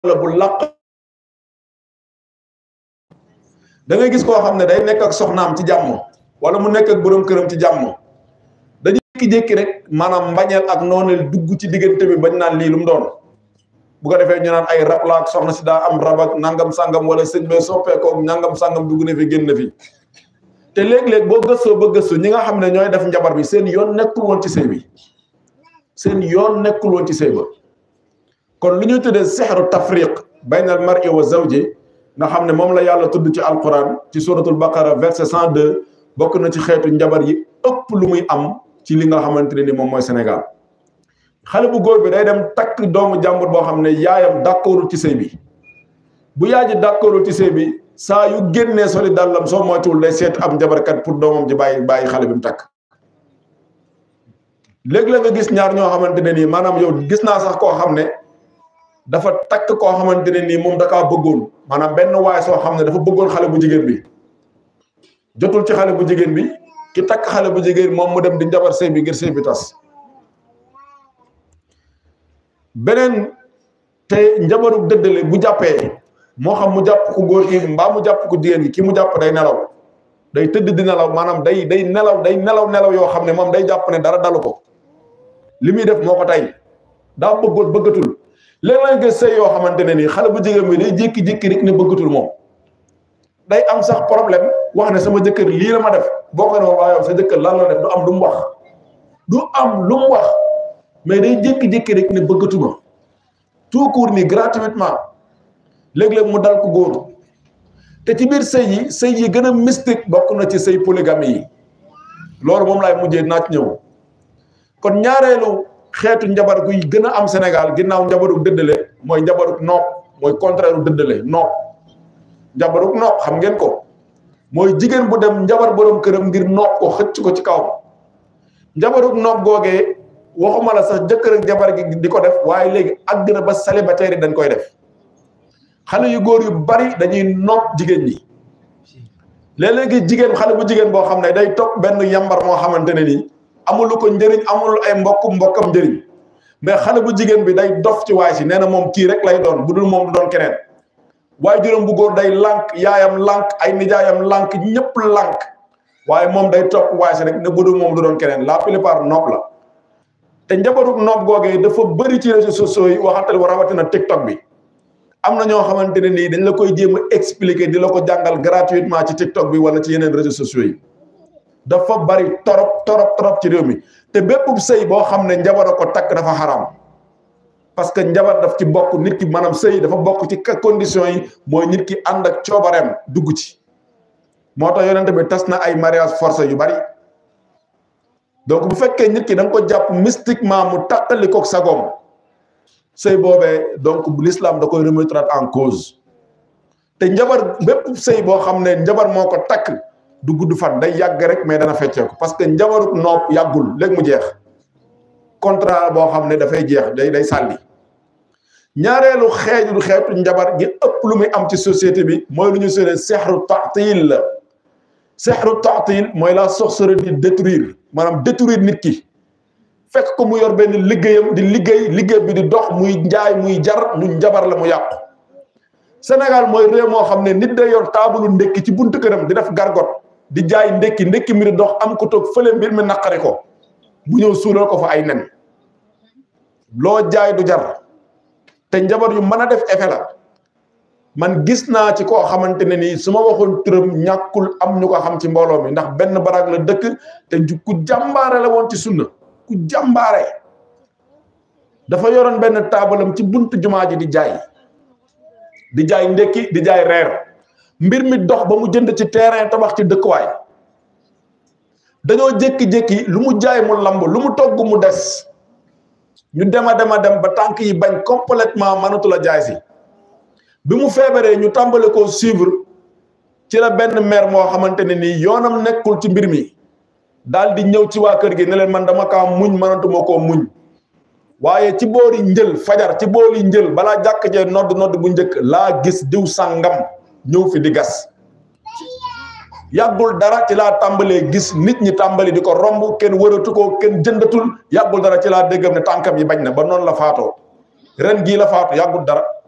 la bu làq da ngay gis koo xam ne day nekk ak soxnaam ci jàmm wala mu nekk ak borom këram ci jàmm dañuy jékki-jékki rek maanaam mbañeel ak nooneel dugg ci diggante bi bañ naan lii lu mu doon bu ko defee ñu naan ay rab la ak soxna si daa am rab ak nangam sangam wala sëñ bee soppeekoo nangam sangam dugg na fi génn na fi te léeg-léeg boo gëstoo ba gëstu ñi nga xam ne ñooy def njabar bi seen yoon nekkul woon ci sëy bi seen yoon nekkul woon ci sëy ba kon lu ñuy tuddee sexru tafriq bayna al mar'i wa zawji nga xam ne moom la yàlla tudd ci alquran ci suratul baqara verset 102 bokk na ci xeetu njabar yi ëpp lu muy am ci li nga xamante ne ni moom mooy Sénégal xale bu góor bi day dem takk doomu jàmbur boo xam ne yaayam d'accordul ci sëy bi bu yaay ji d'accordul ci sëy bi saa yu génnee soli dàllam soo moytuwul day seet am njabarkat pour doomam ji bàyyi bàyyi xale bi mu takk léegi la nga gis ñaar ñoo xamante ne nii maanaam yow gis naa sax koo xam ne dafa takk koo xamante ne nii moom dakaa bëggoon maanaam benn waay soo xam ne dafa bëggoon xale bu jigéen bi jotul ci xale bu jigéen bi ki takk xale bu jigéen moom mu dem di njabar sëy bi ngir sëy bi tas beneen te njabaru dëddale bu jàppee moo xam mu jàpp ku góor ki mbaa mu jàpp ku jigéen gi ki mu jàpp day nelaw day tëdd di nelaw maanaam day day nelaw day nelaw nelaw yoo xam ne moom day jàpp ne dara dalu ko li muy def moo ko tey daa bëggoon bëggatul léegi lañ gis sëy yoo xamante ne nii xale bu jigéen bi day jékki-jékki rek ne bëggatul moom day am sax problème wax ne sama jëkkër lii la ma def boo ko ne waa yow sa jëkkër lan la def du am lu mu wax du am lu mu wax mais day jékki-jékki rek ne bëggatuma tout court ni gratuitement léeg-léeg mu dal ko góor te ci biir sëy yi sëy yi gën a mystique bokk na ci sëy polygamie yi loolu moom laay mujjee naa ci ñëw kon ñaareelu xeetu njabar guy gën a am Sénégal ginnaaw njabaruk dëddale mooy njabaruk nopp mooy contraire u dëddale nopp njabaruk nopp xam ngeen ko mooy jigéen bu dem njabar borom këram ngir nopp ko xëcc ko ci kaw njabaruk nopp googee waxuma la sax jëkkër ak jabar gi di ko def waaye léegi àgg na ba célibataire yi dañ koy def xale yu góor yu bari dañuy nopp jigéen ñi léeg-léegi jigéen xale bu jigéen boo xam ne day topp benn yambar moo xamante ne nii amulu ko njëriñ amul ay mbokk mbokkam njëriñ mais xale bu jigéen bi day dof ci waay si nee na moom kii rek lay doon bu dul moom du doon keneen waaye juróom bu góor day lànk yaayam lànk ay nijaayam lànk ñëpp lànk waaye moom day topp waay si rek ne bu dul moom du doon keneen la plupart nopp la te njabaruk nopp googee dafa bëri ci réseaux sociaux yi waxatal wa rawatina TikTok bi am na ñoo xamante ne nii dañ la koy jéem a expliquer di la ko jàngal gratuitement ci TikTok bi wala ci yeneen réseaux sociaux yi dafa bari torop torop torop ci réew mi te bépp sëy boo xam ne njabar a ko takk dafa xaraam parce que njabar daf ci bokk nit ki maanaam sëy dafa bokk ci conditions yi mooy nit ki ànd ak coobareem dugg ci moo tax yonent bi tas na ay mariage forcé yu bari donc bu fekkee nit ki da nga ko jàpp mystiquement mu takkali kook sagoom sëy boobee donc l'islam da koy remettre en cause te njabar bépp sëy boo xam ne njabar moo ko takk du gudd fan day yàgg rek mais dana fecceeku parce que njabaruk nopp yàggul léegi mu jeex contrat boo xam ne dafay jeex day day sàlli ñaareelu xeeju xeetu njabar gi ëpp lu muy am ci société bi mooy lu ñu seenee sexru ta'til la sexru ta'til mooy la sorcellerie di détruire maanaam détruire nit ki fekk ko mu yor benn liggéeyam di liggéey liggéey bi di dox muy njaay muy jar mu njabar la mu yàqu Sénégal mooy réew moo xam ne nit day yor taabalu ndekki ci buntu këram di def gargot di jaay ndekki ndekki mi di dox am ko toog fële mbir mi naqari ko bu ñëw suulal ko fa ay nen loo jaay du jar te njabar yu mën a def effet la man gis naa ci koo xamante ne nii su ma waxoon turam ñàkkul am ñu ko xam ci mbooloo mi ndax benn baraag la dëkk te ku jàmbaare la woon ci sunna ku jàmbaare dafa yoroon benn taabalam ci buntu jumaa ji di jaay di jaay ndekki di jaay reer mbir mi dox ba mu jënd ci terrain tabax ci dëkkuwaay dañoo jékki-jékki lu mu jaay mu lamb lu mu togg mu des ñu dem a dem a dem ba tànk yi bañ complètement mënatu la jaay si bi mu feebaree ñu tàmbale koo suivre ci la benn maire moo xamante ne nii yoonam nekkul ci mbir mi daal di ñëw ci waa kër gi ne leen man dama kaa muñ mënatuma koo muñ waaye ci boori njël fajar ci boori njël balaa jàkk jee nodd nodd bu njëkk laa gis diw sàngam ñëw fi di gas yàggul dara ci laa tàmbalee gis nit ñi tàmbali di ko romb kenn wëratu ko kenn jëndatul yàggul dara ci laa déggam ne tànkam yi bañ na ba noonu la faatoo ren gii la faatu yàggul dara